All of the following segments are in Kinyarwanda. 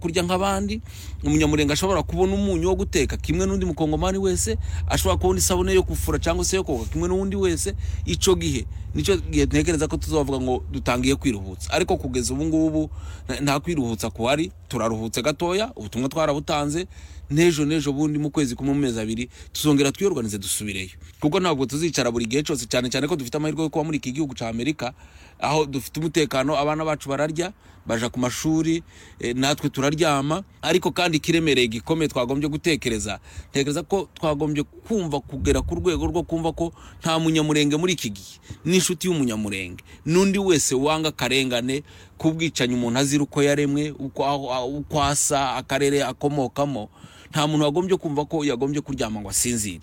kurya nk'abandi umunyamurenge ashobora kubona umunyu wo guteka kimwe n'undi mukongomani wese ashobora kubona isabune yo gufura cyangwa se yo koga kimwe n'undi wese icyo gihe nicyo gihe ntekereza ko tuzavuga ngo dutangiye kwiruhutsa ariko kugeza ubu ngubu nta- nta kwiruhutsa kuhari turaruhutse gatoya ubutumwa twarabutanze n'ejo n'ejo bundi mu kwezi kumwe mu mezi abiri tuzongera twiyorganize dusubireyo kuko ntabwo tuzicara buri gihe cyose cyane cyane ko dufite amahirwe yo kuba muri iki gihugu cya amerika aho dufite umutekano abana bacu bararya baja ku mashuri eh, natwe turaryama ariko kandi ikiremereye gikomeye twagombye gutekereza ntekereza ko twagombye kumva kugera ku rwego rwo kumva ko nta munyamurenge muri iki gihe n'inshuti y'umunyamurenge n'undi wese wanga akarengane k'ubwicanyi umuntu azira uko yaremwe uko aho- aho- uko asa akarere akomokamo nta muntu wagombye kumva ko yagombye kuryama ngo asinzire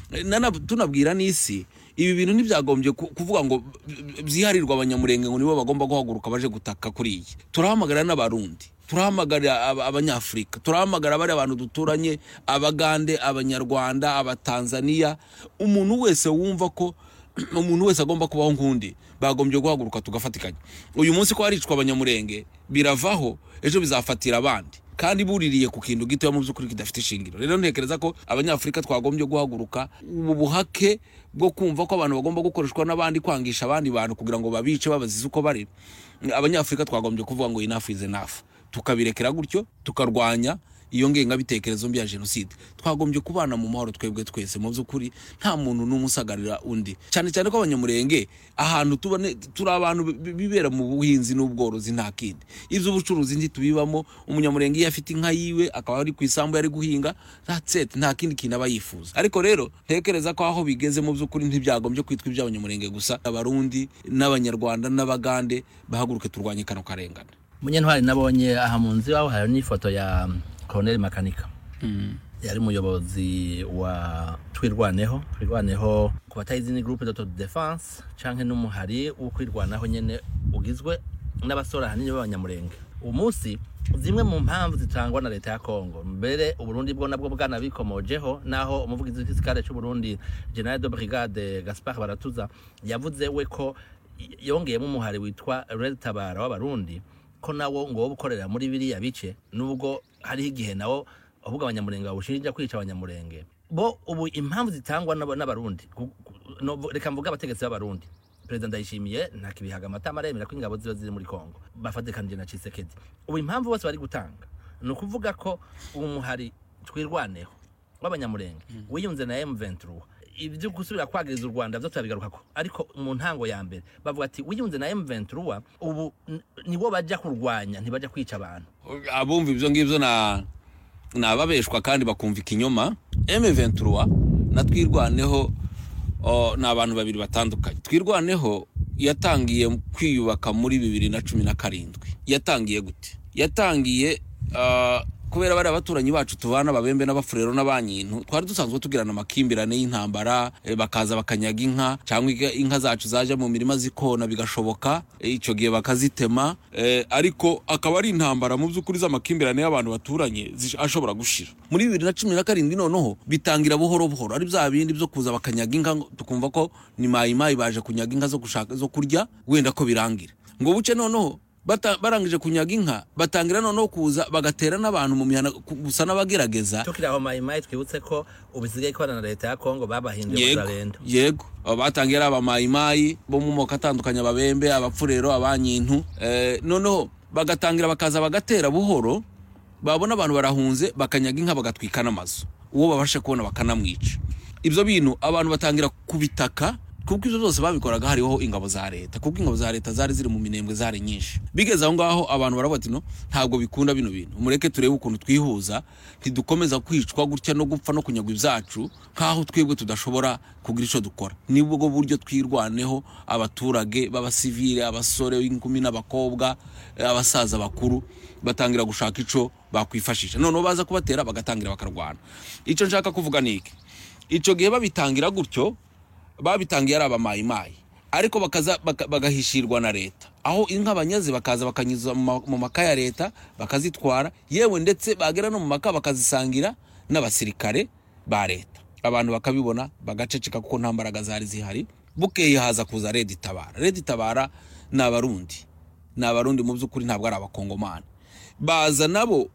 Nanab- tunabwira n'isi ibi bintu ntibyagombye ku- kuvuga ngo by- byiharirwa abanyamurenge ngo nibo bagomba guhaguruka baje gutaka kuri iyi turahamagara n'abarundi turahamagara aba- abanyafurika turahamagara bari abantu duturanye abagande abanyarwanda abatanzaniya umuntu wese wumva ko umuntu wese agomba kubaho nk'undi bagombye guhaguruka tugafatikanya uyu munsi ko haricwa abanyamurenge biravaho ejo bizafatira abandi kandi buririye ku kintu gitoya mu by'ukuri kidafite ishingiro rero ntekereza ko abanyafurika twagombye guhaguruka ubu buhake bwo kumva ko abantu bagomba gukoreshwa n'abandi kwangisha abandi bantu kugira ngo babice babazize uko bari abanyafurika twagombye kuvuga ngo enough is enough tukabirekera gutyo tukarwanya iyo ngengabitekerezo mbi ya jenoside twagombye kubana mu mahoro twebwe twese mu by'ukuri nta muntu n'umwe usagarira undi cyane cyane ko abanyamurenge ahantu tubone turi abantu bi- bibera mu buhinzi n'ubworozi nta kindi iby'ubucuruzi ntitubibamo umunyamurenge iyo afite inka yiwe akaba ari ku isambu yari guhinga that's it nta kindi kintu aba yifuza ariko rero ntekereza ko aho bigeze mu by'ukuri ntibyagombye kwitwa iby'abanyamurenge gusa abarundi n'abanyarwanda n'abagande bahaguruke turwanye kano karengane munyentwari nabonye aha mu nzu iwawe hari n'ifoto ya koroneri makanika yari umuyobozi wa twirwaneho twirwaneho ku batayizi ni groupe d'auto defense canke n'umuhari wo kwirwanaho nyene ugizwe n'abasore ahanini b'abanyamurenge uwo munsi zimwe mu mpamvu zitangwa na leta ya kongo mbere uburundi bwo nabwo bwanabikomojeho naho umuvugizi w'igisirikare c'uburundi general de brigade gaspar baratuza yavuze we ko y- yongeyemo umuhari witwa red tabara w'abarundi ko nawo ngo wo gukorera muri biriya bice nubwo hariho igihe nawo ahubwo abanyamurenge bawushinja kwica abanyamurenge bo ubu impamvu zitangwa n'aba- n'abarundi ku- ku- no- reka mvuge abategetsi b'abarundi perezida ndayishimiye ntakibihaga amatama aremera ko ingabo ziba ziri muri kongo bafatikanije na cisekedi ubu impamvu bose bari gutanga ni ukuvuga ko ubu muhari twirwaneho w'abanyamurenge wiyunze na m23 ibyo gusubira kwagiriza u rwanda byo turabigarukako ariko mu ntango ya mbere bavuga ati wiyunze na m23 ubu n- nibo bajya kurwanya ntibajya kwica abantu abumva ibyo ngibyo na ni ababeshwa kandi bakumva ikinyoma M23 na twirwaneho o, ni abantu babiri batandukanye twirwaneho yatangiye kwiyubaka muri bibiri na cumi na karindwi yatangiye gute yatangiye ah, kubera bari abaturanyi bacu tubana babembe n'abafurero n'abanyintu twari dusanzwe tugirana amakimbirane y'intambara eh, bakaza bakanyaga inka cyangwa inka- inka zacu zaje mu mirima zikona bigashoboka eh, icyo gihe bakazitema eh, ariko akaba ari intambara mu by'ukuri z'amakimbirane y'abantu baturanye zish- ashobora gushira muri bibiri na cumi na karindwi noneho bitangira buhoro buhoro ari bya bindi byo kuza bakanyaga inka ngo- tukumva ko ni mayimayi baje kunyaga inka zo gushaka zo kurya wenda ko birangira ngo buce noneho bata- barangije kunyaga inka batangira noneho kuza bagatera n'abantu mu mihana ku- gusa n'abagerageza tukiraho mayimayi twibutse ko ubu isigaye ikorana na leta ya kongo babahinduye yego bazarenda yego Aba batangiye ari abamayimayi bo mu moko atandukanye ababembe abapfurero abanyintu eh, noneho bagatangira bakaza bagatera buhoro babona abantu barahunze bakanyaga inka bagatwika n'amazu uwo babashe kubona bakanamwica ibyo bintu abantu batangira kubitaka kuko ibyo byose babikoraga hariho ingabo za leta kuko ingabo za leta zari ziri mu minembwe zari nyinshi bigeze aho ngaho abantu baravuga ati no ntabwo bikunda bino bintu mureke turebe ukuntu twihuza ntidukomeza kwicwa gutya no gupfa no kunyagwa ibyacu nk'aho twebwe tudashobora kugira icyo dukora nibwo buryo twirwaneho abaturage b'abasivile abasore inkumi n'abakobwa eh, abasaza bakuru batangira gushaka ico bakwifashisha noneho baza kubatera bagatangira bakarwana icyo nshaka kuvuga ni iki icyo gihe babitangira gutyo babitangiye ari abamayimayi ariko bakaza baka- bagahishirwa na leta aho inka banyaze bakaza bakanyuza mu ma- mu maka ya leta bakazitwara yewe ndetse bagera no mu maka bakazisangira n'abasirikare ba leta abantu bakabibona bagaceceka kuko nta mbaraga zari zihari bukeye haza kuza redi itabara redi itabara ni abarundi ni abarundi mu by'ukuri ntabwo ari abakongomani baza nabo